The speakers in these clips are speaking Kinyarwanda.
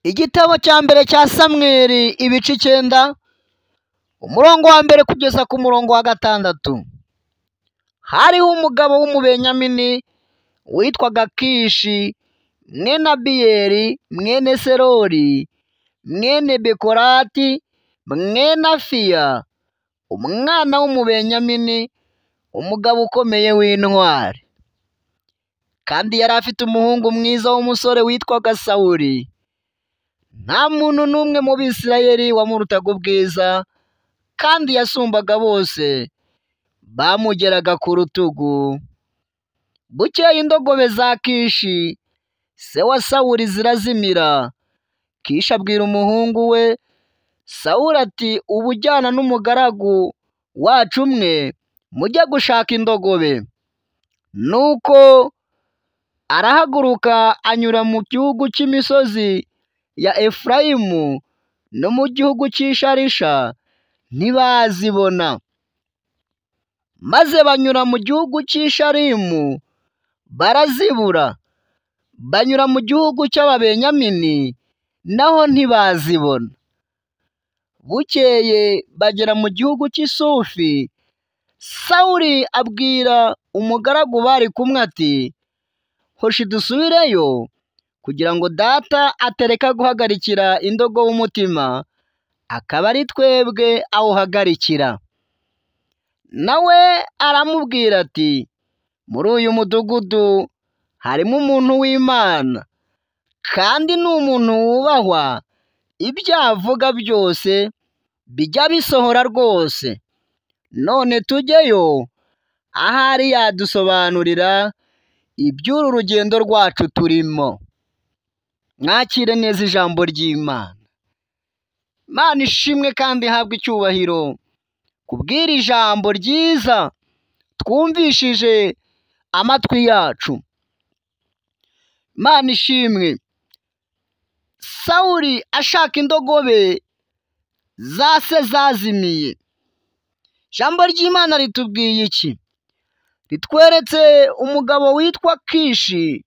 Igitabo cya mbere cya Samweli ibice icyenda, umurongo wa mbere kugeza ku murongo wa gatandatu. Hariho umugabo w'umubenyamini witwaga Kishi mwene Abiyeli mwene Serori mwene Bekorati mwene Afiya, umwana w'umubenyamini, umugabo ukomeye w'intwari. Kandi yari afite umuhungu mwiza w'umusore witwaga Sawuli. Nta muntu n'umwe mu Bisirayeli wamurutaga ubwiza, kandi yasumbaga bose, bamugeraga ku rutugu. Bukeye indogobe za Kishi, se wa Sawuli zirazimira. Kishi abwira umuhungu we Sawuli ati uba ujyana n'umugaragu wacu umwe, mujye gushaka indogobe. Nuko arahaguruka anyura mu gihugu cy'imisozi ya Efurayimu no mu gihugu cy'Isharisha ntibazibona. Maze banyura mu gihugu cy'Isharimu barazibura, banyura mu gihugu cy'Ababenyamini naho ntibazibona. Bukeye bagera mu gihugu cy'Isufi, Sawuli abwira umugaragu bari kumwe ati hoshi dusubireyo kugira ngo data atereka guhagarikira indogo w'umutima, akaba ari twebwe awuhagarikira. Nawe aramubwira ati muri uyu mudugudu harimo umuntu w'Imana, kandi ni umuntu wubahwa, ibyo avuga byose bijya bisohora rwose. None tujyeyo, ahari yadusobanurira iby'uru rugendo rwacu turimo. Mwakire neza ijambo ry'Imana. Imana ishimwe kandi ihabwe icyubahiro kubw'iri jambo ryiza twumvishije amatwi yacu. Imana ishimwe. Sawuli ashaka indogobe zase zazimiye. Ijambo ry'Imana ritubwiye iki? Ritweretse umugabo witwa Kishi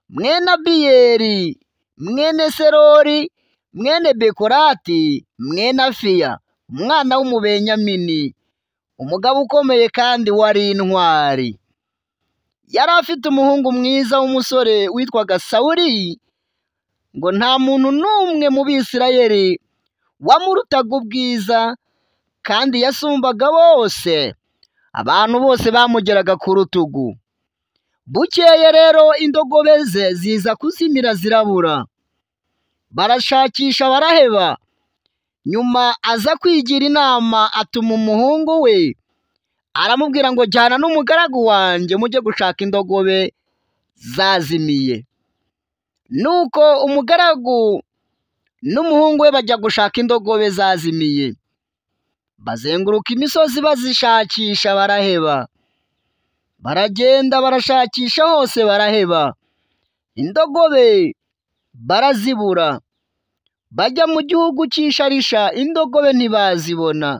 mwene Abiyeli mwene Serori mwene Bekorati mwene Afiya. umwana w'umubenyamini umugabo ukomeye kandi wari intwari yari afite umuhungu mwiza w'umusore witwaga Sawuli ngo nta muntu n'umwe mu Bisirayeli wamurutaga ubwiza kandi yasumbaga bose abantu bose bamugeraga ku rutugu bukeye rero indogobe ze ziza kuzimira zirabura barashakisha baraheba nyuma aza kwigira inama atuma umuhungu we aramubwira ngo jyana n'umugaragu wanjye mujye gushaka indogobe zazimiye nuko umugaragu n'umuhungu we bajya gushaka indogobe zazimiye bazenguruka imisozi bazishakisha baraheba baragenda barashakisha hose baraheba indogobe barazibura bajya mu gihugu cy'isharisha indogobe ntibazibona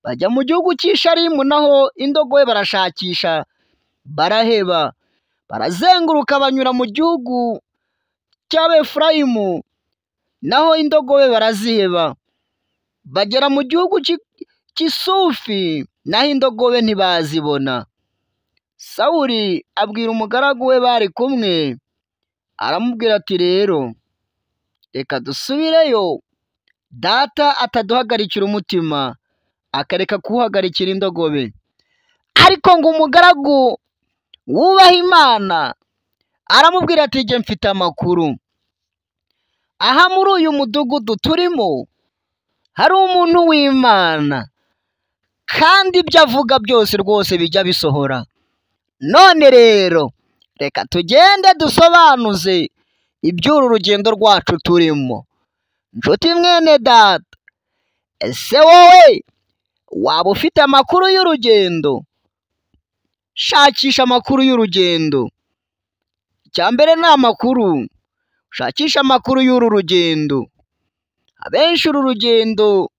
bajya mu gihugu cy'isharimu naho indogobe barashakisha baraheba barazenguruka banyura mu gihugu cy'abefurayimu naho indogobe baraziheba bagera mu gihugu cy'isufi naho indogobe ntibazibona sawuli abwira umugaragu we bari kumwe aramubwira ati rero reka dusubireyo data ataduhagarikira umutima akareka kuwuhagarikira indogobe ariko ngo umugaragu wubaha imana aramubwira ati jye mfite amakuru aha muri uyu mudugudu turimo hari umuntu w'imana kandi ibyo avuga byose rwose bijya bisohora none rero reka tugende dusobanuze iby'uru rugendo rwacu turimo nshuti mwene data ese wowe waba ufite amakuru y'urugendo shakisha amakuru y'urugendo icya mbere ni amakuru shakisha amakuru y'uru rugendo abenshi uru rugendo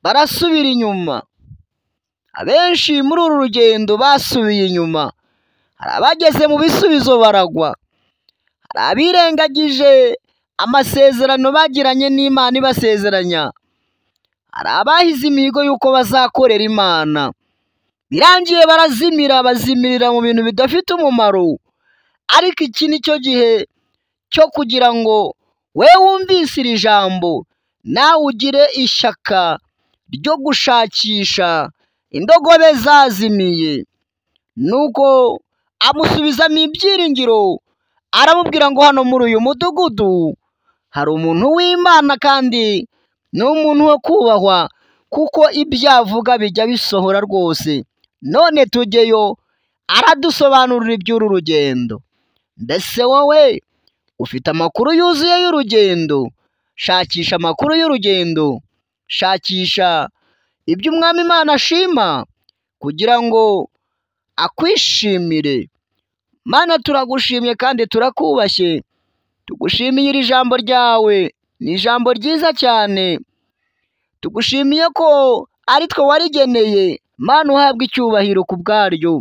barasubira inyuma abenshi muri uru rugendo basubiye inyuma hari abageze mu bisubizo baragwa hari abirengagije amasezerano bagiranye n'Imana ibasezeranya hari abahize imihigo y'uko bazakorera Imana birangiye barazimira bazimirira mu bintu bidafite umumaro ariko iki ni cyo gihe cyo kugira ngo we wumvise iri jambo nawe ugire ishyaka ryo gushakisha indogobe zazimiye nuko amusubizamo ibyiringiro aramubwira ngo hano muri uyu mudugudu hari umuntu w'imana kandi ni umuntu wo kubahwa kuko ibyo avuga bijya bisohora rwose none tujyeyo aradusobanurira iby'uru rugendo mbese wowe ufite amakuru yuzuye y'urugendo shakisha amakuru y'urugendo shakisha ibyo umwami imana ashima kugira ngo akwishimire mana turagushimye kandi turakubashye tugushimiye iri jambo ryawe ni ijambo ryiza cyane tugushimiye ko ari twe warigeneye mana uhabwa icyubahiro ku bwaryo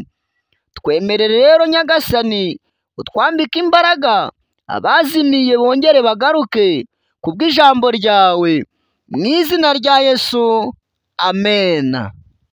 twemerere rero nyagasani utwambike imbaraga abazimiye bongere bagaruke kubw'ijambo ryawe mu izina rya yesu amena